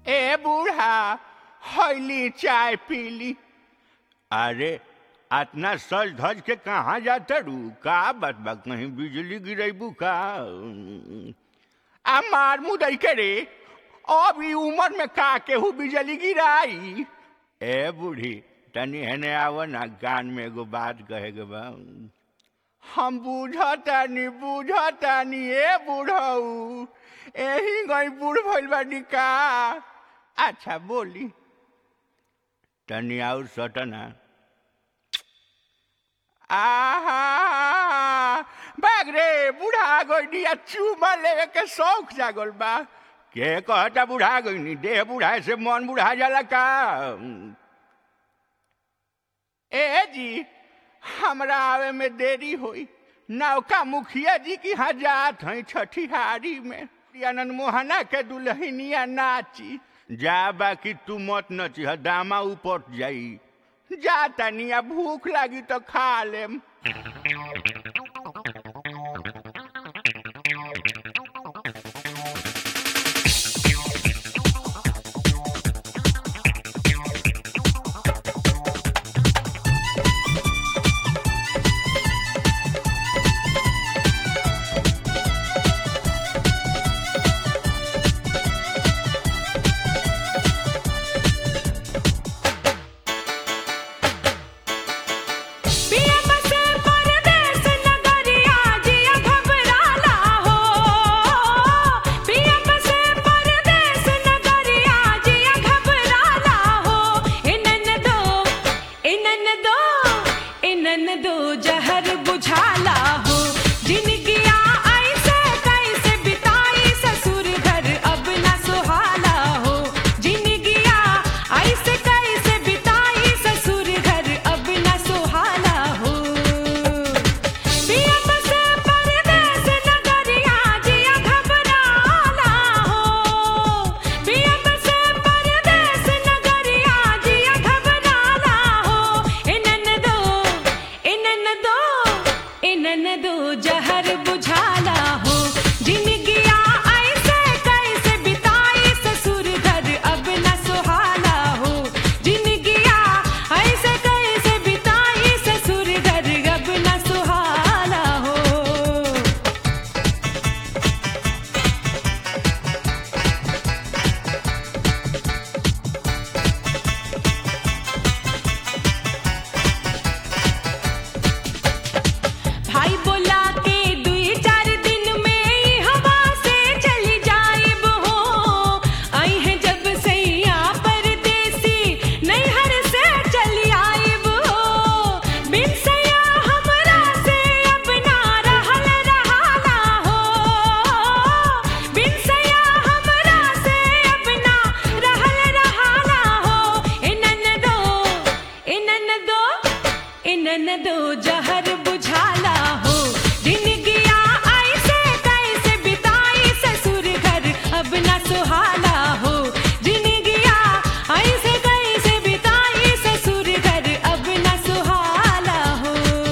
ए बूढ़ा हईली चाय पीली अरे अतना सज धज के कहाँ जाता रू का बात बा कहीं बिजली गिरेबू का आ मार मुदई के रे अब ई उम्र में का केहू बिजली गिराई ए बूढ़ी तनी हेने आव ना कान में एगो बात कहे के बा हम बूझतानी बूझतानी ए बूढ़ऊ एही गई बूढ़ भइल बानी का अच्छा बोली तनी और सटना आहा बाग रे बूढ़ा गई आ चूमा लेवे के शौक जागल बा के कहता बूढ़ा गई देह बूढ़ा से मन बूढ़ा जाला का ए जी हमरा आवे में देरी होई नौका मुखिया जी की यहाँ जात हैं छठिहारी में आनंद मोहना के दुल्हनिया नाची जा बाकी तू मत नची दामा ऊपर जाई जा तनिया भूख लागी तो खा लेम पिया बसे परदेस नगरिया जिया घबराला हो पिया बसे परदेस नगरिया जिया घबराला हो इनन दो इनन दो इनन दो जहर बुझाला हो जिनगिया ऐसे कैसे बिताई ससुर घर अब न सुहाला हो जिनगिया ऐसे कैसे बिताई ससुर घर अब न सुहाला हो पिया बसे परदेस नगरिया जिया घबराला हो पिया बसे परदेस नगरिया जिया घबराला हो इनन दो इनन दो इनन दो जहर बुझाला हो जिनगिया ऐसे कैसे बिताई ससुर घर अब न सुहाला हो जिनगिया ऐसे कैसे बिताई ससुर घर अब न सुहाला हो भाई बोला के दुई चार दिन में ई हवा से चली जाइब हो आई है जब सैया परदेसी नैहर से चली आइब हो बिन सैया हमरा से अपना रहल रहाला हो बिन सैया हमरा से अपना रहल रहाला हो इनन दो इनन दो इनन दो जहर बुझाला हो जिनगिया ऐसे कैसे बिताई ससुर घर अब न सुहाला हो जिनगिया ऐसे कैसे बिताई ससुर घर अब न सुहाला हो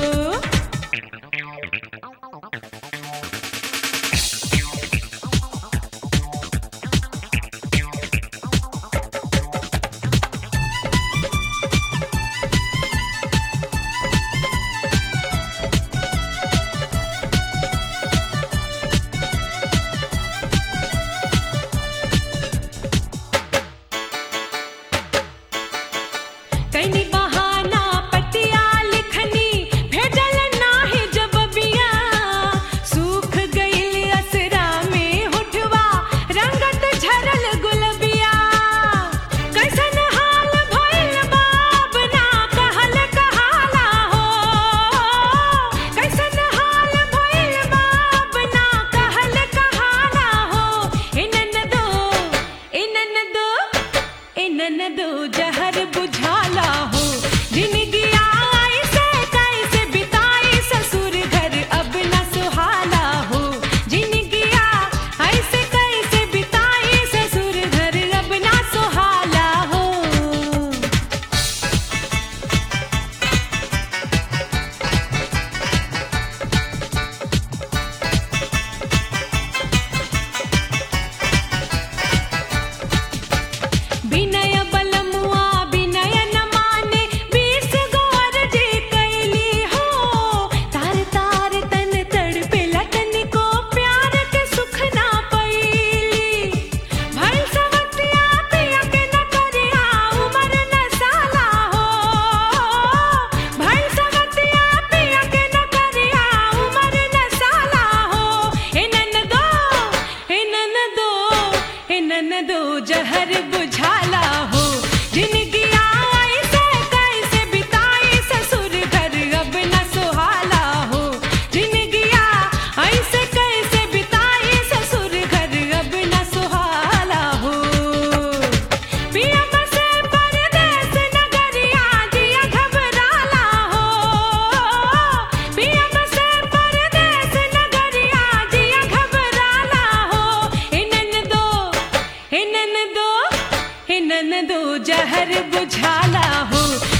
कैनी बहाना पतिया लिखनी भेजल नाही जब बिया सूख गइल असरा में होठवा रंगत झरल गुलबिया कैसन हाल भइल बाब ना कहल कहाला हो कैसन हाल भइल बाब ना कहल कहाला हो इनन दो इनन दो इनन दो जहर बुझाला हो जिनगिया ऐसे कैसे बिताई ससुर घर अब न सुहाला हो जिनगिया ऐसे कैसे बिताई ससुर घर अब न सुहाला हो विनय बलमुआ विनय न माने बीस गौर जे कैली हो तार तार तन तड़पे लटन को प्यार के सुख ना पैली भइल सवतिया पिया के न करिया उमर न साला हो भइल सवतिया पिया के न करिया उमर न साला हो हे ननदो हे ननदो हे ननदो जहर बुझाला हो जिनकी आई से कैसे बिताई ससुर घर अब न सुहाला हो जिनकी ऐसे कैसे बिताई ससुर घर अब न सुहाला हो पिया बसे परदेस नगरिया जिया घबराला हो पिया बसे परदेस नगरिया जिया घबराला हो हे ननदो हे ननदो हे ननदो जहर बुझाला हो